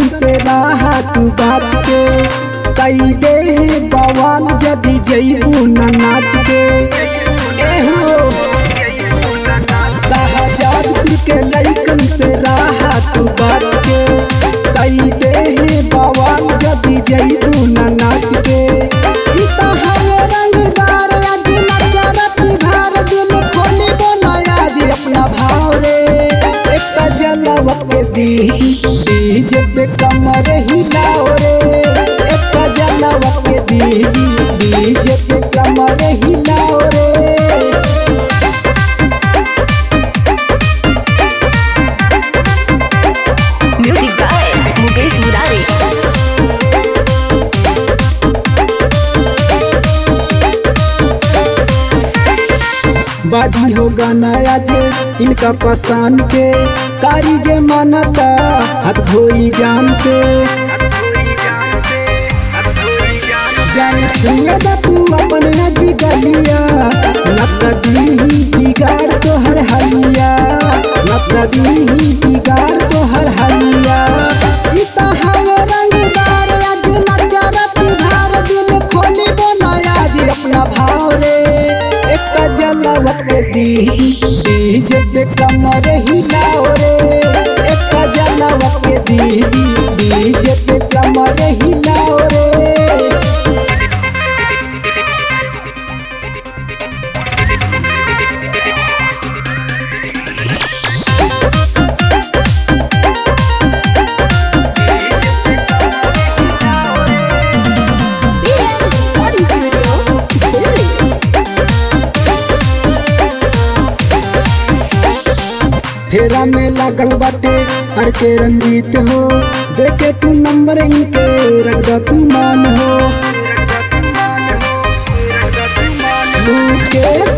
लैकन से रहा तू बाच के कई दे बवाल जदी जईबू न नाच के एहो शाहजादपुर के लैकन से रहा तू बाच के कई दे बवाल जदी जईबू न नाच के ई त हवे रंगदार आज नचरती भार दिल खोली बनाया जी अपना भाव रे एक जलवा के दी डीजे पे कमर हिलाओ रे एक जलवा के दी डीजे पे कमर हिलाओ रे म्यूजिक बाय मुकेश मुरारी बाजी हो गाना जे इनका पसंद के कारी जे मानता हाथ धोई जान से जान छुए दा तू अपन नजी गलिया नकदी बिगाड़ तो हर हलिया नकदी बिगाड़ तो हर हलिया ई त हवे रंगदार आज नचरती भार दिल खोली बनाया जी अपना भाव रे एक जलवा के दी डीजे पे कमर हिलाओ रे एक जलवा के दी डीजे पे कमर हिलाओ रे रिकॉर्डिंग स्टूडियो दिल्ली फेरा में लागल बाटे हर के रंजीत हो देखे तू नंबर इनके रख दा तू मान हो मुकेश